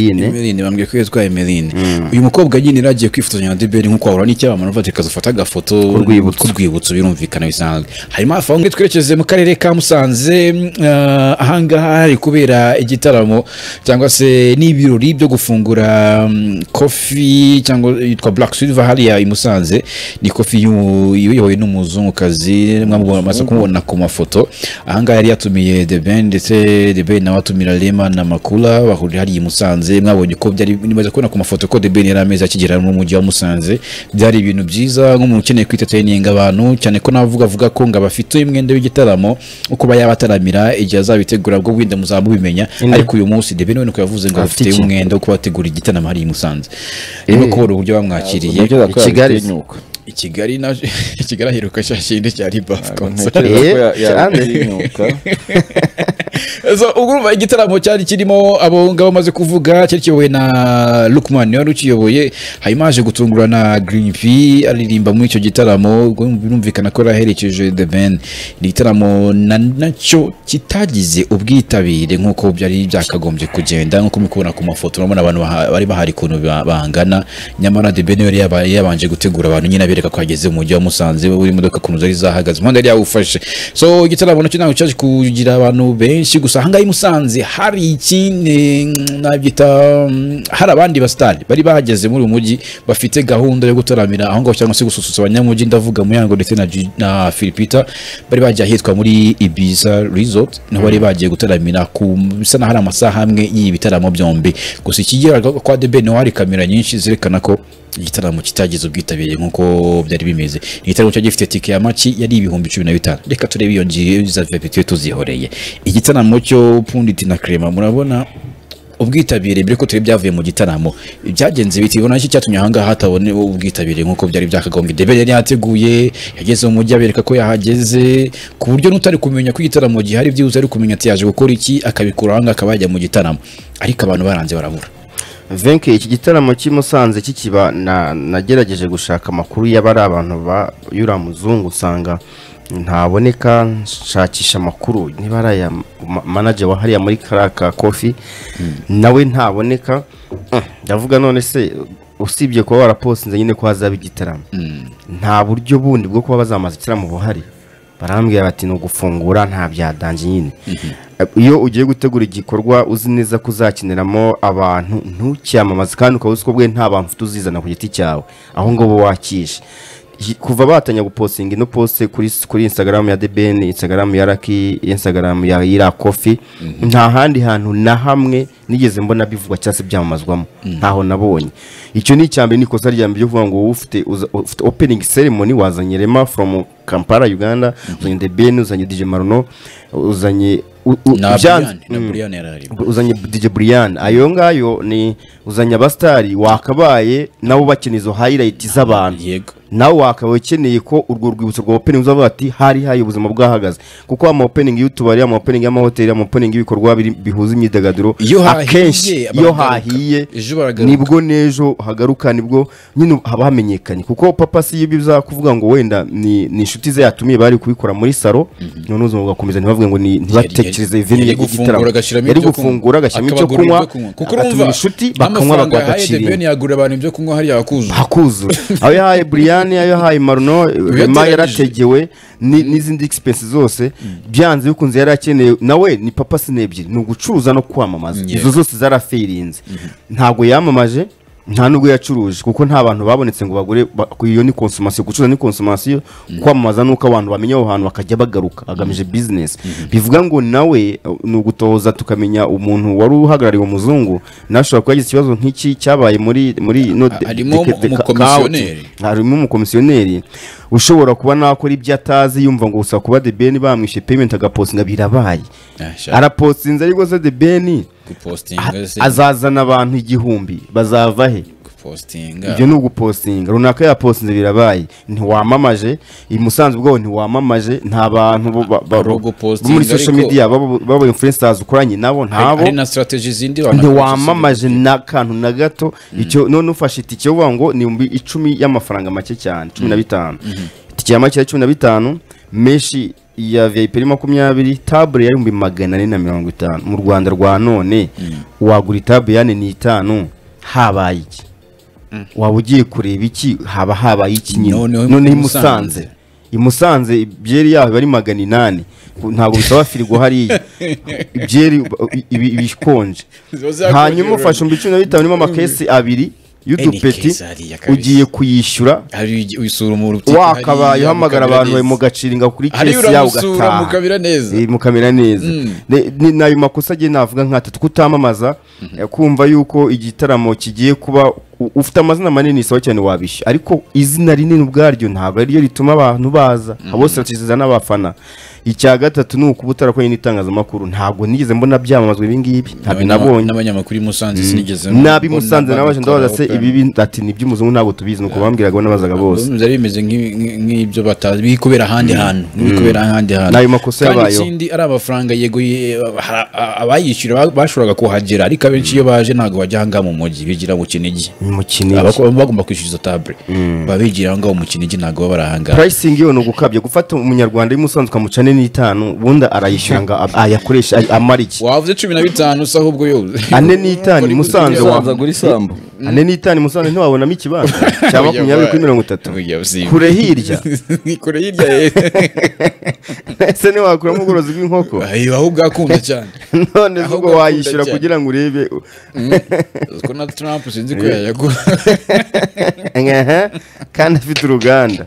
Emeline Emeline bambwiye ko yitwa Emeline uyu mukobwa nyine yaragiye kwifotozanya na Debeli nk'uko wahura n'icyabamara uvuga ati kazafata agafoto rwibutso. rwibutso birumvikana bisanzwe hanyuma hafi aho ngaho twerekeze mu karere ka Musanze eh, ahangaha hari kubera igitaramo cyangwa se n'ibirori byo gufungura mm, kofi cyangwa yitwa Black Silver hariya i Musanze ni kofi y'u- iyobowe n'umuzungukazi mwamubona amaze kumubona ku mafoto ahangaha yari yatumiye The Ben ndetse The Ben nawe atumira Rema na Makula bahurira hariya i Musanze mwabonye ko byari nimaze kubona ku mafoto ko The Ben yari amezi akigera mu mujyi wa Musanze byari ibintu byiza nk'umuntu ukeneye kwiteteninga abantu cyane ko navuga avuga ko ngo abafite umwenda w'igitaramo uko yaba ataramira igihe azabitegura bwo wenda muzaba mubimenya ariko uyu munsi The Ben we nuko yavuze ngo Afite afite iki? umwenda wo kubategura igitaramo hariya i Musanze rero kubona uburyo bamwakiriye Ntekereza ko Kigali. yabitinyuka. i Kigali na i Kigali aheruka cya kindi cya ribafu concert Ntekereza ko ya- Eh, cyane. yabitinyuka. so ubwo urumva igitaramo cyari kirimo abo ngabo bamaze kuvuga cyari kiyobowe na Lukman wari ukiyoboye hanyuma haje gutungura na Green V aririmba muri icyo gitaramo ubwo birumvikana ko yari aherekeje The Ben ni igitaramo na nacyo kitagize ubwitabire nk'uko byari byakagombye kugenda nk'uko mukubona ku mafoto urabona abantu baha- bari bahari ukuntu ba- bangana nyamara The Ben yari yaba- yabanje gutegura abantu nyine abereka ko ageze mu mujyi wa Musanze buri modoka ukuntu zari zahagaze umuhanda yari yawufashe so igitaramo nacyo ntabwo cyaje kugira abantu benshi gusa ahangaha i Musanze hari ikindi nabyita mm, hari abandi basitari bari bahageze muri uyu mujyi bafite gahunda yo gutaramira aho ngaho cyangwa se gususurutsa abanyamujyi ndavuga Muyango ndetse na, Gi- na Filipita bari bagiye ahitwa muri Ibiza Resort naho bari bagiye gutaramira ku bisa naho ari amasaha amwe y'ibi bitaramo byombi gusa ikigira kwa The Ben hari kamera nyinshi zerekana ko igitaramo kitagize ubwitabire nk'uko byari bimeze igitaramo cyari gifite tike ya maki yari ibihumbi cumi na bitanu reka turebe iyo ngiyo za VIP tujye tuzihoreye igitaramo cyo Pundit na Clement murabona ubwitabire mbere ko turi byavuye mu gitaramo byagenze biti ubona iki cyatumye ahangaha hatabone ubwitabire nk'uko byari byakagombye debe yari yateguye yageze mu mujyi abereka ko yahageze ku buryo n'utari kumenya ko igitaramo gihari byibuze ari kumenya ati yaje gukora iki akabikura ahangaha akaba yajya mu gitaramo ariko abantu baranze barabura venke iki gitaramo cy'i Musanze kikiba na- nagerageje gushaka amakuru y'aba ari abantu bayura muzungu usanga ntaboneka nshakisha amakuru niba ari aya ma- manager wa hariya muri kariya ka kofi nawe ntaboneka Mm, ndavuga none se usibye kuba warapostinze nyine ko hazaba igitaramo nta buryo bundi bwo kuba bazamaza igitaramo buhari barambwira bati ni ugufungura nta byadanje nyine iyo ugiye gutegura igikorwa uzi neza ko uzakeneramo abantu ntucyamamaze kandi ukaba uzi ko bwe nta bantu ufite uzizana ku giti cyawe aho ngaho wakishe Iki- kuva batangira gupostinga ino poste kuri kuri Instagram ya Deben, Instagram ya Lucky, Instagram ya Ira Coffee, nta handi hantu na hamwe nigeze mbona bivugwa cyangwa se byamamazwamo ntaho nabonye icyo ni icyambere ni ikosa rya mbere ryo kuvuga ngo wowe ufite uza- ufite opening ceremony wazanye Rema from Kampala Uganda uzanye The Ben uzanye DJ Maruno uzanye u- u- na byanze- Brian na Mm Brian yari arimo uzanye DJ Brian ayo ngayo ni uzanye abasitari wakabaye nabo bakeneye izo highlight z'abantu yego nawe wakaba ukeneye ko urwo rwibutso rwa opening uzavuga ati hari hari ubuzima bwahagaze kuko ama opening y'utubari ama opening y'amahoteli ama opening y'ibikorwa biri- bihuza imyidagaduro Iyo hahiye, akenshi baragaruka. iyo hahiye Ejo baragaruka. nibwo n'ejo hagaruka nibwo nyine haba hamenyekanye kuko papa si ibyo bizakuvuga ngo wenda ni ni inshuti ze yatumiye bari kubikora muri saro none ubuzima bugakomeza ntibavuge ngo ni ntibatekereze yari- veni yari gufungura agashyiramo yari ibyo kunywa. gufungura agashyiramo icyo Akabagurira kunywa ibyo kunywa. kuko agatuma urumva inshuti bakanywa n'amafaranga yahaye The Ben bagakirira yagurira abantu ibyo kunywa hariya akuzuye hakuzura ayo yahaye buriyani ayo yahaye maruno rema yarategewe ni- n'izindi egisipensi zose byanze bikunze yari akeneye nawe ni papa sine ebyiri ni ugucuruza no kwamamaza izo zose zarafirinze ntabwo yamamaje nta nubwo yacuruje kuko nta bantu babonetse ngo bagure ba- ku iyo ni konsomasiyo gucuruza ni konsomasiyo kwamamaza nuko abantu bamenya aho hantu bakajya bagaruka agamije bizinesi bivuga ngo nawe uh, ni ugutoza tukamenya umuntu wari uhagarariye umuzungu nawe ashobora kuba yagize ikibazo nk'iki cyabaye muri muri ino de- Harimo deke- deka- umukomisiyoneri. kaoti. harimo umukomisiyoneri ushobora kuba nakora ibyo atazi yumva ngo gusa kuba the ben bamwishe payment agapostinga birabaye Ah, sha- arapostinze ariko se the ben gupostinga se azazana abantu igihumbi bazava he gupostinga ibyo ni ugupostinga runaka yapostinze birabaye ntiwamamaje i musanze ubwabo ntiwamamaje nta bantu bo- ba- ba- Ari bo ugupostinga muri social ariko- media baba baba influencers ukoranye nabo ntabo hari na strategy zindi wanakoresha ntiwamamaje n'akantu na gato icyo none ufashe itike uvuga ngo ni ibihumbi icumi y'amafaranga make cyane cumi na bitanu itike ya make ya cumi na bitanu menshi iya vip makumyabiri tabure y'ibihumbi magana ane na mirongo itanu mu rwanda rwa none wagura itabure y'ane n'itanu habaye iki waba ugiye kureba iki haba habaye iki Noneho nyine noneho i imusanze Musanze. imusanze byeri yaho iba ari magana inani ntabwo bisaba firigo hariya ibyeri iba- iba- iba ikonje Ziba zakonje hanyuma rero. ufashe umbi cumi na bitanu irimo amakesi abiri y'udupeti Any case hariya kabisa. ugiye kuyishyura hari usura umuntu wakabaye uhamagara abantu bari mu gaciringa kuri hariya kesi yawe uramusura ugataha mukabira neza Eh, mukamera neza Ne- ni nayo makosa agiye navuga nkatatu kutamamaza eh, kumva yuko igitaramo kigiye kuba u- ufite amazina manini isaba cyane wabishya ariko izina rinini ubwaryo ntabwo ariryo rituma abantu baza bose bakiziza n'abafana icya gatatu ni ukuba utarakoranye n'itangazamakuru ntabwo nigeze mbona byamamazwa ibi ngibi ntabwo N'abanya- nabonye n'abanyamakuru i musanze sinigeze nabi mbona musanze nawe ndabaza se babikora. ibibi ati ni iby'umuzungu ntabwo tubizi nuko bambwiraga nabazaga bose Urumva byari bimeze nk'ibi- nk'i- nk'ibyo batazi biri kubera ahandi hantu biri kubera ahandi hantu N'ayo makosa Kandi yabayeho. ikindi ari amafaranga yego ye- ha- a- abayishyura ba- bashoboraga kuhagera ariko abenshi iyo baje ntabwo bajya ahangaha mu mujyi bigira mu kinigi mu kinigi Abako- bagomba kwishyura izo tabure baba bigira ahangaha mu kinigi ntabwo baba bari ahangaha pricing yo ni ugukabya gufata umunyarwanda w'imusanzu ukamuca ane n'itanu ubundi arayishyura ngo ab- ayakoreshe ay- amara iki wavuze cumi na bitanu usa ahubwo yoze ane n'itanu Uri musanze gutera wa- ubanza gura isambu ane n'itanu musanze ntiwabonamo ikibanza cya Oya, makumyabiri kuri ba- mirongo itatu Oya, usimba. kure hirya Ni kure hirya ye ese ntiwakuramo ubworozi bw'inkoko Ayo, ahubwo akunda cyane none Ahubwo ubwo akunda wayishyura cyane. kugira ngo urebe ko na Trump sinzi ko yayagura Nkaha, kandi afite uruganda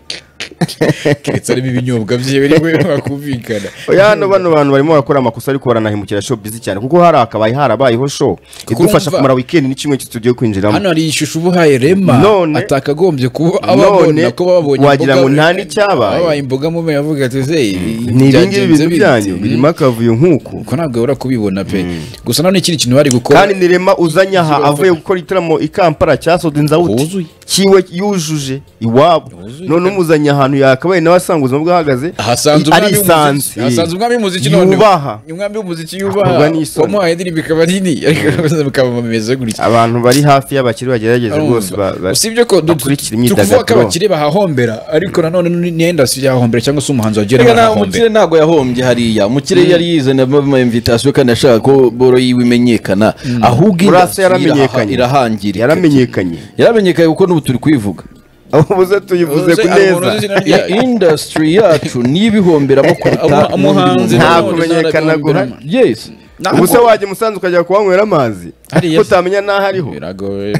keretse arimo ibinyobwa byiwe ni we bakumvikana oya hano bano bantu barimo barakora amakosa ariko baranahemukira show bizi cyane kuko hari akabaye harabayeho show idufasha urumva- kumara weekend n'icyumweru cyose tugiye kwinjiramo hano hari ishusho uba uhaye rema None- atakagombye kuba None, ababona ko babonye wagira ngo nta n'icyabaye. babaye imboga mu meya avuga ati "Hey, ni ibingibi byagenze bintu bite?" byanyu Mm. birimo akavuyo nk'uku Ubwo ntabwo wabura kubibona pe gusa none ikindi kintu bari gukora kandi nirema uzanye aha avuye gukora igitaramo i kampala cyasoze inzawuti Huzuye. kiwe yujuje iwabo Huzuye. none umuzanye ahantu yakabaye nawe asanga ubuzima bwahagaze hasanze umwami w'umuziki arisanze hasanze umwami w'umuziki none yubaha umwami w'umuziki Akorwa yubaha n'isoni. wamuhaye indirimbo ikaba ari nini ariko bikamamameza gutya abantu bari hafi y'abakire bagerageze rwose Urumva. ba- ba- usibye ko du- bakurikira tukuvuga ko imyidagaduro. abakire bahahombera ariko nanone n'indasi yahahombera cyangwa se umuhanzi wagira ngo reka nta mukire arahahombera ntabwo yahombye hariya umukire yari yizanye amamvitasiyo kandi ashaka ko boro yiwe imenyekana ahubwo burase industry iraha- yaramenyekanye irahangirika yaramenyekanye yaramenyekanye kuko n'ubu turi kuyivuga aho uze tuyivuze Uze- ku hari umuntu neza uzi izina ryayo. I- industry yacu niyo ibihomberamo kuruta Umu- umuhanzi n'undi nta muntu. nanone kumenyekana uzanabihomberamo. guhari. yes Ntabwo- ubuse wajya umusanzu ukajya kuhanywera amazi Hariya ko se. utamenya n'aho ariho biragoye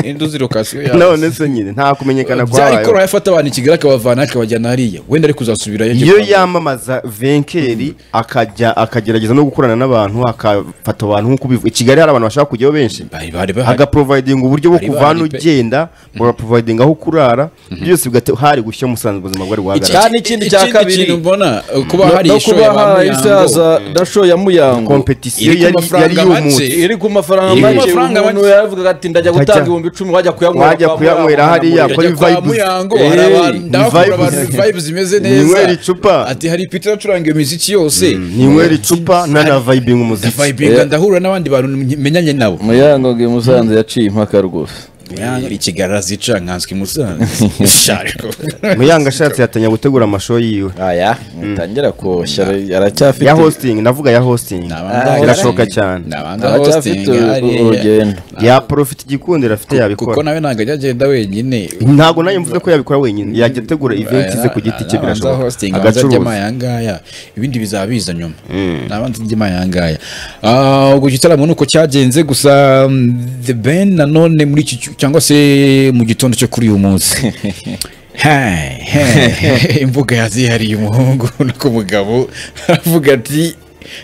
induzi lokasiyo none se nyine nta kumenyekana byari kwabayeho koroha yafata abantu i kigali akabavana akabajyana hariya wenda ari kuzasubirayo iyo yamamaza venkeri akajya akagerageza no gukorana n'abantu akafata abantu nk'uko ubivuga i kigali hari abantu bashaka kujyaho benshi bari bari bahari agaprovidinga uburyo bwo Bari kuvana bahari pe. ugenda buraprovidinga aho kurara byose bigate hari gushya musanze ubuzima bwari buhagarara Kandi ikindi cya kabiri- kintu mbona uh, kuba No- hari no ishoya kubaha ba Muyango. isaza na show ya muyango kompetisiyo iri ku yari yari mafaranga y'umunsi make. iri ku mafaranga Iri ku make mafaranga umuntu make. yavugaga ati ndajya gutanga Ndajya- ibihumbi icumi wajya kuyanywera wajya kwa kuyanywera Muyango." hariya. Yajya kuri kwa vibes. muyango Eh, hari abantu ni ndahakura vibes. abantu vibes zimeze Ninywera neza icupa. ati hari peter acuranga iyo miziki yose ninywera icupa nanavayibinga umuziki vibinga ndahura n'abandi bantu menyanye nabo muyango ngo i musanze yaciye impaka rwose Muyango, ikigarara zica nkanswe i musanze Shariko. muyanga ashatse yatanya gutegura amashow yiwe aya mutangira koshya aracyafite ya hosting navuga ya hosting Nabanga- irashoka cyane nabanga aracyafite hosting hariya. urugendo ya profit igikundira afite kuko yabikora nawe ntabwo ajya agenda wenyine ntabwo nayo mvuze ko yabikora wenyine yajya ategura event ze ku giti cye birashoboka agacuruza agacuruzaayangaya ibindi bizaba biza nyuma nabanza ajyemo ayangaya Ah, ubwo gitaramo nuko cyagenze gusa mm, the ben nanone muri iki cy- cyangwa se mu gitondo cyo kuri uyu munsi Hey, hey. imbuga yazihariye umuhungu no ku mugabo aravuga ati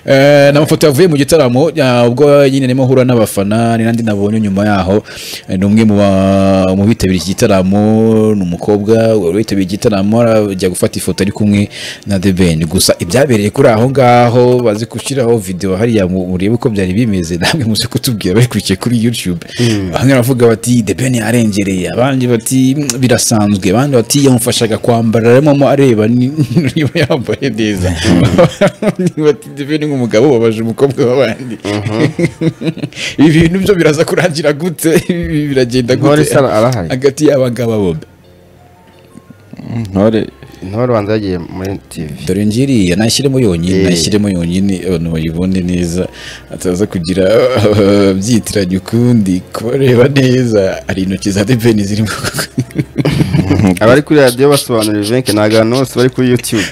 eh, ni amafoto yavuye mu gitaramo ah, ubwo nyine arimo ahura n'abafana ni nandi nabonye nyuma yaho Eh, ni umwe mu ba- mu bitabiriye iki gitaramo ni umukobwa wari witabiriye igitaramo arajya gufata ifoto ari kumwe na The Ben gusa ibyabereye kuri aho ngaho bazi gushyiraho video hariya mu- murebe uko byari bimeze namwe muze kutubwira babikurikiye kuri YouTube bamwe baravuga bati The Ben yarengereye abandi bati "Mm, birasanzwe abandi bati yamufashaga kwambara arimo areba ni- niba yambaye neza bati The Ben nk'umugabo wabaje umukobwa w'abandi ibi bintu byo biraza kurangira gute Ibi biragenda ntore gute arahari hagati y'abangaba bombi intore intore ubanza yagiye muri tv dore ngiriya nashyiremo yonyine Eh. nashyiremo yonyine abantu bayibone neza ataza kugira ah, byitiranya ukundi kubareba neza hari intoki za depeni zirimo abari kuri radiyo basobanurira venke ni agantu bose bari kuri yutube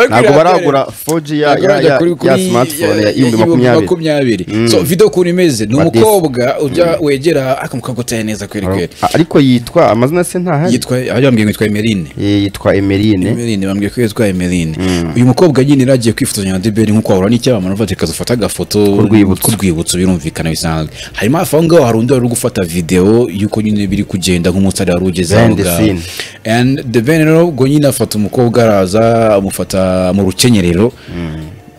ntabwo baragura 4G ya, Ntabwo ya, bajya ya, kuri- ya kuri- smartphone ya- ya ibihumbi ya- makumyabiri makumyabiri Mm. so video ukuntu imeze ni Badisi. umukobwa ujya wegera akamukagutaya neza kweri kweri A- ariko yitwa amazina se ntahari yitwa aho yambwiye ngo yitwa Emeline Eh, yitwa emerine Emeline bambwiye ko yitwa Emeline uyu mukobwa nyine yaragiye kwifotozanya na Debeli nk'uko wahura n'icyamamare ufata akaza ufata agafoto rwibutso. ku rwibutso birumvikana bisanzwe hanyuma hafi aho ngaho hari undi wari uri gufata video y'uko nyine biri kugenda nk'umusare wari ugeze aho Behind the ngaho. scene. and the Ben rero ubwo nyine afata umukobwa araza amufata mu rukenyerero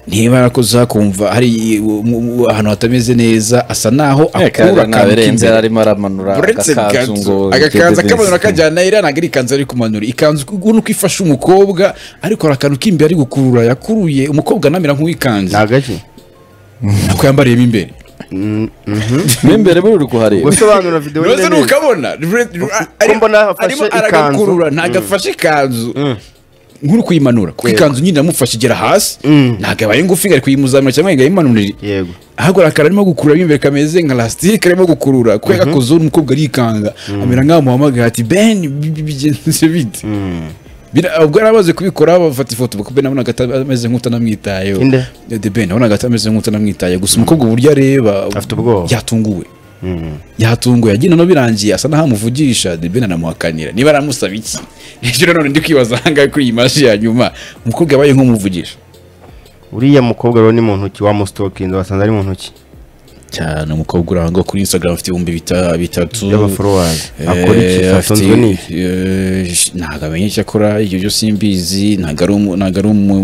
niba yarakoze kumva hari u- mu- u- ahantu hatameze neza asa naho akura akantu ntabirenze k'imbere. arimo aramanura uretse agakanzu ngo ganzu agakanzu dededezi. akamanura kajyana iriya ntabwo ari ikanzu ari kumanura ikanzu ubona uko ifashe umukobwa ariko hari akantu k'imbere ari gukurura yakuruye umukobwa anamera nk'uwikanze ni agace kuko yambariyemo imbere mo imbere buri uri kuhareba gusobanura video rose neza ni ukabona Ko mbona afashe arimo ikanzu. aragakurura ntabwo afashe ikanzu nk'uri kuyimanura kuko ikanzu nyine yamufashe igera hasi ntabwo abaye ngufi ari kuyimuzamura cyangwa ngo ayimanurire yego ahubwo arakara arimo gukurura imbere kameze nka lasitike arimo gukurura kubera ko zone umukobwa arikanga amera nk'aho muhamagaye ati ben bi- bi- bigenze bite Bira- ubwo yari amaze kubikora bafata ifoto kuko ben nabonaga ata- ameze nk'utanamwitayeho Inde? de ben nabonaga ata- ameze nk'utanamwitayeho gusa umukobwa uburyo areba Afite ubwoba. yatunguwe yatunguwe yagiye noneho birangiye asa n'aho amuvugisha de ben anamuhakanira niba aramusaba iki nibyo none ndi kwibaza aha ngaha kuri iyi mashi ya nyuma umukobwa yabaye nk'umuvugisha uriya mukobwa rero ni mu ntoki wamustokinze wasanze ari mu ntoki cyane umukobwa uri aho ngaho kuri instagram afite ibihumbi bita- bitatu y'abafollowers Eh, akora iki afite- atunzwe n'iki eh, sh- ntabwo amenye icyo akora ibyo byo simbizi ntabwo ari umu- ntabwo ari umu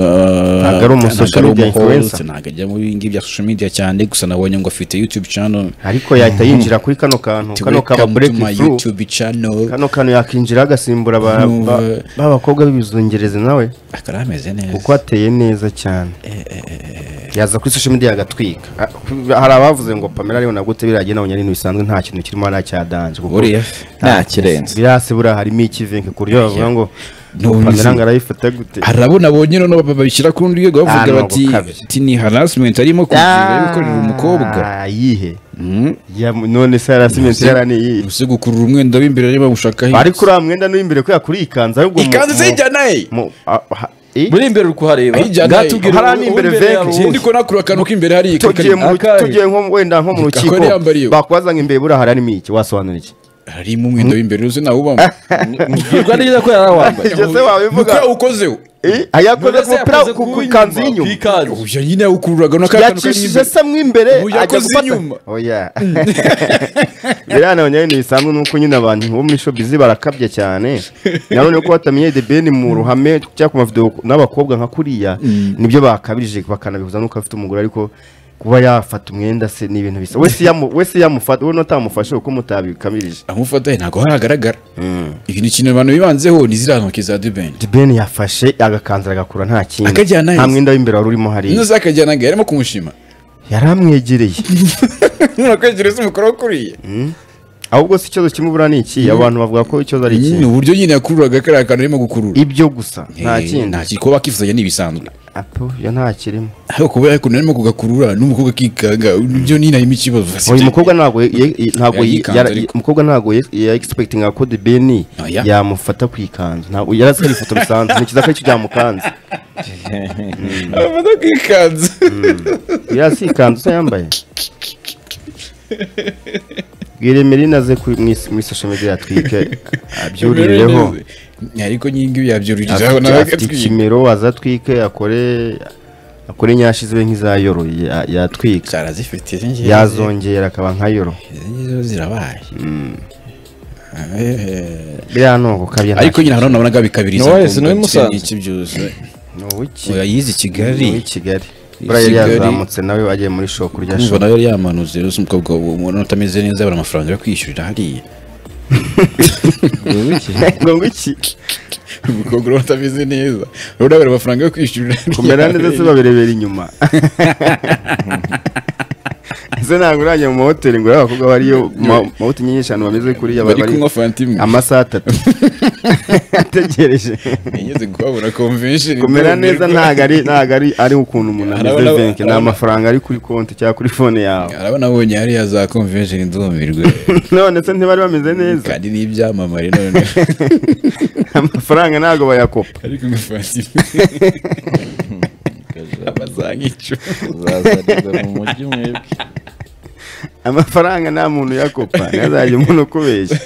eh, Ntabwo ari umu social ari media umuhost, influencer. ntabwo ajya mu bindi bya social media cyane gusa nabonye ngo afite youtube channel ariko yahita yinjira kuri kano kantu To kano kaba welcome to break my through YouTube channel kano kantu yakinjira agasimbura ba- No, ba eh. ba bakobwa b'ibizungereze nawe akaba ameze neza kuko ateye neza cyane yaza kuri social media agatwika Ah, hari abavuze ngo Pamela ariyo nagute biragiye nabonye ari ibintu bisanzwe nta kintu kirimo aracyadanje kuko buriya nta kirenze birase buriya harimo ikivenke ku buryo bavuga ngo No, Pamela bizi- ngo arayifata gute harabona abonye noneho babishyira ku rundi rwego bavuga Ah, no, bati gukabya. ati ni harassment arimo kugira yo gukorera umukobwa Ah, yihe Mm. Ya- none se harasimenti yaraniye Ese gukurura umwenda w'imbere areba gushakaho ariko uriya mwenda n'imbere kubera kuri ikanzu ahubwo mu- ikanzu mu- zijyana he mu- ah, ha- eh? buri imbere uri kuhareba Ayijyana ngatubwire hariya uwo- n'imbere uwo imbere venke. yari ndi ko uwuhe. nakura akantu k'imbere hariya tugiye mu- Akari. tugiye nko wenda nko mu rukiko Akari yambariye. bakubaza ngo imbere buriya hari harimo iki wasobanura iki harimo umwenda w'imbere uzi nawe ubamo mbwirwa neza ko yari awambaye Ibyo se wabivuga mukura ukozeho Eh, ayakoze None se kupira yakoze ku ku kuw'inyuma, kanzu y'inyuma kw'ikanzu. uyu nyine yawukururaga no kakanu kari yakishije imbere se mo imbere Ubu yakoze inyuma. oya biriya nabonye ari ibintu bisanzwe nuko nyine abantu bo muri showbiz barakabya cyane nanone ko batamenye The Ben mu ruhame cyangwa ku mavideo n'abakobwa nka kuriya nibyo bakabirije bakanabihuza nuko afite umugore ariko kuba yafata umwenda se ni ibintu bisa wese yamu wese yamufata we nutamufashe uko mutabikamirije amufata ntabwo haragaragara ibi ni ikintu abantu bibanzeho ni ziriya ntoki za dubeni The Ben yafashe agakanzu agakura nta kindi Akajyana nta yahise. mwenda w'imbere wari urimo hariya inoze akajyanaga yarimo kumushima yari amwegereye nurakwegereza umukoro wo kuriya ahubwo si ikibazo kimwe buriya ni iki abantu bavuga ko ikibazo ari iki ni uburyo nyine yakururaga kariya kantu arimo gukurura ibyo gusa nta Eh, kindi nta kindi kuba bakifuzanya ni ibisanzwe apo yo nta kirimo ariko kuba yakuntu arimo kugakurura n'umukobwa akikanga ibyo ni narimo ikibazo uyu mukobwa ntabwo ye- ye- ntabwo ye- Yayikanze yara- ariko. umukobwa ntabwo ye- ya expecting ko de beni Oya. yamufata ku ikanzu ntabwo yari azi ko ari ifoto bisanzwe ntekereza ko aricyo byamukanze amaze kwikanza yari azi ikanzu se yambaye bwiremere inaze ku- mu is- muri social media yatwike abyurireho ariko nyingi yabyuririzaho afite nawe afite agatwika ikimero azatwike akore akore nyashi zibe nk'izayoroye ya- yatwika zarazifite izi ngizi yazongera akaba nka yoro izi ngizi zo zirabaye Eh, biriya ni ugukabya ariko nyine hano nabonaga bikabiriza Knowless ni uw'i ntitse Musanze. n'iki byose ni uwiki Oya, yize i kigali ni uw'i Kigali buriya yari Kigali. yazamutse nawe wagiye muri shopu kurya umva shopu nawe yari yamanutse rero se umukobwa ubona utameze neza abura amafaranga yo kwishyurira hariya ngo wiki umukobwa urabona utameze neza urabona abura amafaranga yo kwishyurira hariya. kumera neza se babirebera inyuma ese ntabwo urajya mu mahoteli ngo urebe abakobwa bariyo mu ma- mahoteli nyinshi ahantu bameze kuriya bari bari kunywa fanta imwe amasaha atatu ategereje nigeze kuhabura convention kumera neza nta ntabwo ari ntabwo ari ari ukuntu umuntu Hari ameze abana- benshi ni abana- amafaranga ari kuri konti cyangwa kuri fone yawe arabona abonye hariya za convention ndumirwe none se ntibari bameze neza kandi n'ibyamamare none amafaranga ntabwo bayakopa ari kunywa fanta imwe abazanga icumi uzazanirwa mu mujyi mwebwe amafaranga nta muntu uyakopa ntihazagire umuntu ukubeshya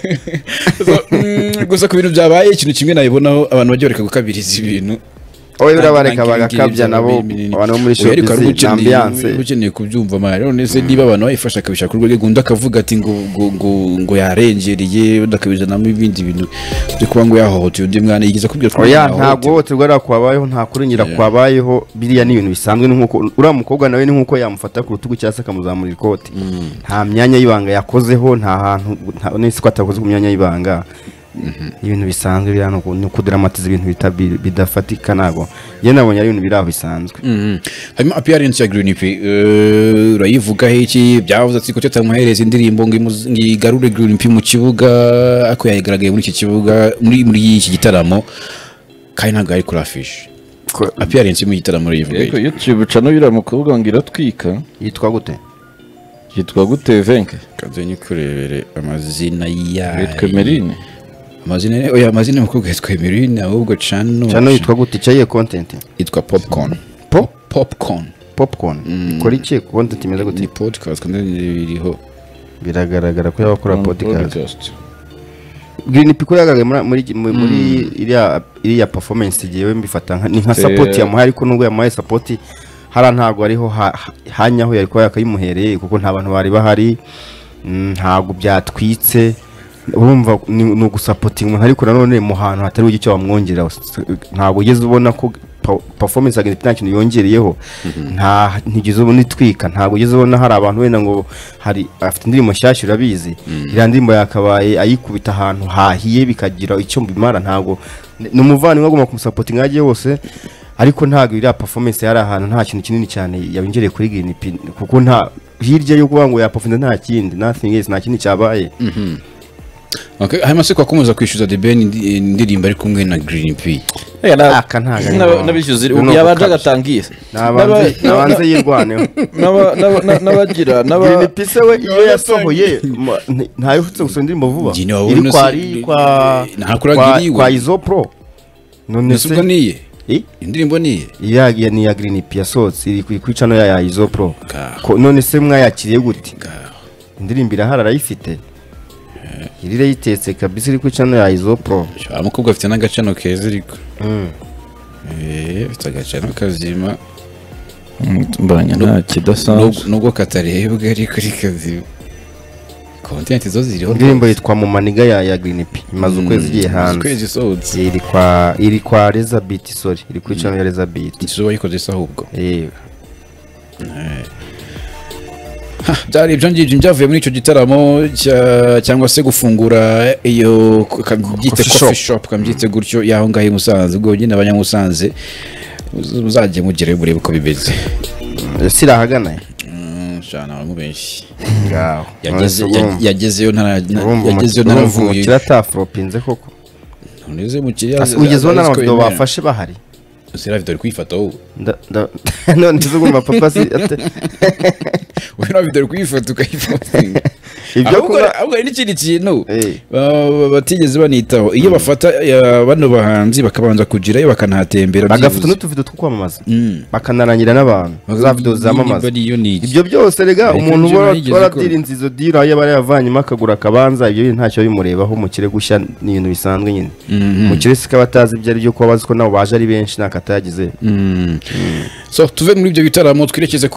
So, mm, gusa ku bintu byabaye ikintu kimwe nabibonaho abantu bajya bareka gukabiriza ibintu wowe birabareka Nta- nta bagakabya nk'ibi nabo binini. abantu bo muri Oya, ariko hari shopisi ukeneye- ambiyanse uba ukeneye kubyumva mara none se niba abantu bayifasha akabishaka urwo rwego undi akavuga ati ngo ngo ngo ngo yarengereye undi akabizanamo ibindi bintu byo kuba ngo yahohoteye undi mwana yigeze kubwira ko oya yahohoteye. nta guhohoterwa ariya kwabayeho nta kuringira kwabayeho biriya ni ibintu bisanzwe ni nk'uko uriya mukobwa nawe ni nk'uko yamufata ku rutugu cyangwa se akamuzamura ikote nta myanya y'ibanga yakozeho nta hantu nta n'isi ko atakoze ku myanya y'ibanga ibintu bisanzwe biriya ni uku- ni ukudaramatiza ibintu bita- bi- bidafatika ntabwo njye nabonye ari ibintu biri aho bisanzwe Mhm. hanyuma appearance ya green p urayivuga iki byavuze ati ko tutamuhereza indirimbo ngo imuzi- ngo igarure green p mu kibuga ako yayigaragaye muri iki kibuga muri muri iki gitaramo kandi ntabwo yari kuri afishe appearance yo mu gitaramo urayivuga ariko iki? iyo tubica n'uriya mukobwa ngo iratwika yitwa gute yitwa gute venke Kanze nyikurebere amazina yayo yitwa merine amazina oya amazina y'umukobwa yitwa emeline ahubwo cano cyane yitwa gute icyo yiye kontenti yitwa popcorn Po? popcorn popcorn ikora iki kontenti imeze gute ni podcast kandi iriho biragaragara ko yabakora podcast Podcast. Green Pico yagaragaye muri muri muri- muri iriya iriya performance giye mbifata nka- ni nka Se- support yamuhaye ariko nubwo yamuhaye support hara ntago ariho ha- ha- hanyaho yari kuba yakayimuhereye kuko nta bantu bari bahari mm, ntago byatwitse urumva ni ni ugusapotinga umuntu ariko nanone mu hantu hatari icyo wamwongerera ntabwo ugeze ubona ko pa- performance ya Green P nta kintu yongereyeho nta ntigeze ubona itwika ntabwo ugeze ubona hari abantu wenda ngo hari afite indirimbo nshyashya urabizi iriya ndirimbo yakabaye ayikubita ahantu hahiye bikagira icyo bimara ntabwo ni umuvandimwe agomba kumusapotinga aho agiye hose ariko ntabwo iriya performance yari ahantu nta kintu kinini cyane yabinjiriye kuri Green P kuko nta hirya yo kuvuga ngo yapafunze nta kindi nothing else nta kindi cyabaye Okay, hanyuma se kwakomeza kwishyuza The Ben indi- indirimbo ari kumwe na Green P. Ega, na- Aka ntago ari n'aba- ngombwa. n'abishyuza Ni uko yabanje kabisa. agatangiye nabanze nabanze yirwaneho n'aba- n'aba- n'aba- n'abagira n'aba Green P se we iyo yasohoye ma- nti- ntayiherutse gusohora indirimbo vuba Njye niwabona iri kwa se- ri- kwa Ntakuranga kwa- iriwe. kwa izopro none Ese ubwo se niye Eh? indirimbo niye iya iya- ni iya Green P yasohotse iri ku- ku icano ya ya izopro Ngaho. Ko- none se mwayakiriye gute indirimbo irahari arayifite iri yayitetse kabisa iri ku icano ya izopro Shaba mukobwa afite n'agacano keza ariko eh afite agacano kazima mbanya nta kidasanzwe Nubwo- nubwo katarebwa ariko ari kazima content zo ziriho indirimbo yitwa mu maniga ya ya Green P imaze ukwezi igiye hanze hanze kwezi isohotse iri kwa iri kwa Elizabeth sorry iri ku icano ya Elizabeth izuba yikoze se ahubwo yewe byari ibyo ngibyo byavuye muri icyo gitaramo cya- cyangwa se gufungura iyo kabyite Coffee coffee shop kabyite gutyo y'aho ngaho i Musanze ubwo nyine abanyamusanze muz- muzajye mugere murebe uko bimeze ese irahagana ya Mm, shana abantu benshi ngaho Yageze- Urumva- yag- yagezeyo ntara- urumva umuki- yagezeyo urumva ntaravuye umukire ataforopinze koko ntuze mukiriya Ase- ugezeho n'abantu bafashe bahari seravido ari kwifata wowe Nda- nda- none se ugomba papa si ate- wowe seravido ari kwifata ukayifotinga ibyo ahubwo kuba ahubwo hari n'ikindi kintu Eh. ba- ba- batigeze banitaho iyo bafata eh, bano bahanzi bakabanza kugirayo bakanahatembera bagafata byibuze. n'utuvido two kwamamaza Mm. bakanarangira n'abantu za video zamamaza Niba ariyo ni iki? ibyo byose rega Ariko umuntu ibyo uba nayigeze waradirinze izo dira yaba yarayavanyemo akagura akabanza ibyo bintu ntacyo bimurebaho umukire gushya ni ibintu bisanzwe nyine umukire si ko aba atazi ibyo ari byo kuba bazi ko nabo baje ari benshi nta katayagize So tuve muri ibyo bitaramo twerekeze ku